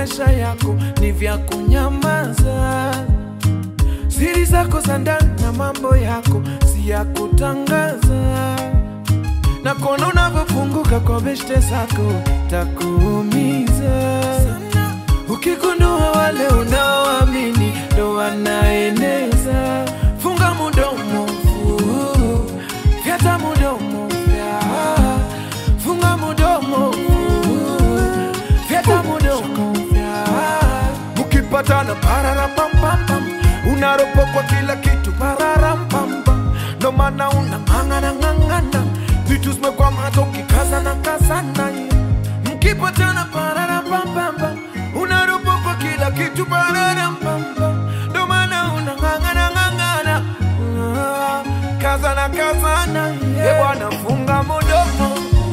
maisha yako ni vya kunyamaza. Siri zako za ndani na mambo yako si ya kutangaza, na kuona unavyofunguka kwa beshte zako takuumiza ukigundua wale unaoamini ndo wanaeneza. Funga mudomo, fu- fyata mudomo, fya. funga mudomo, fu- fyata mudomo, fya. Mukipatana pararapampam, unaropokwa kila kitu pararampam, ndo maana unang'ang'ana ng'ang'ana, vitu zimekwama hata ukikazana kazana mkipatana pararapampam, unaropokwa kila kitu pararampam, ndo maana unang'ang'ana ng'ang'ana, Ah, kazana kazana, yeah. bwana funga mudomo,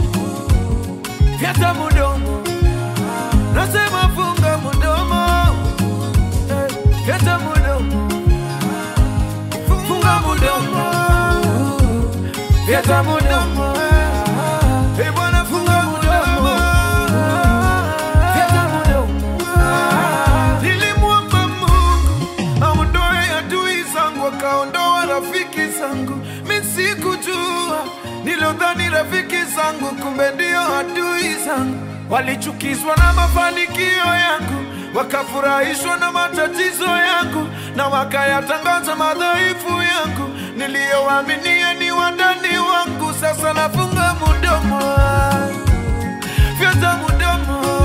fyata mudomo, nasema funga mudomo, eh, fyata mudomo, funga mudomo, fyata mudomo, eh, bwana funga mudomo, fyata mudomo. Nilimwomba Mungu aondoe adui zangu, akaondoa rafiki zangu. Mi sikujua, nilodhani rafiki zangu, kumbe ndio adui zangu. Walichukizwa na mafanikio yangu, wakafurahishwa na matatizo yangu, na wakayatangaza madhaifu yangu. Niliyowaaminia ni wandani wangu, sasa nafunga mudomo, fyata mudomo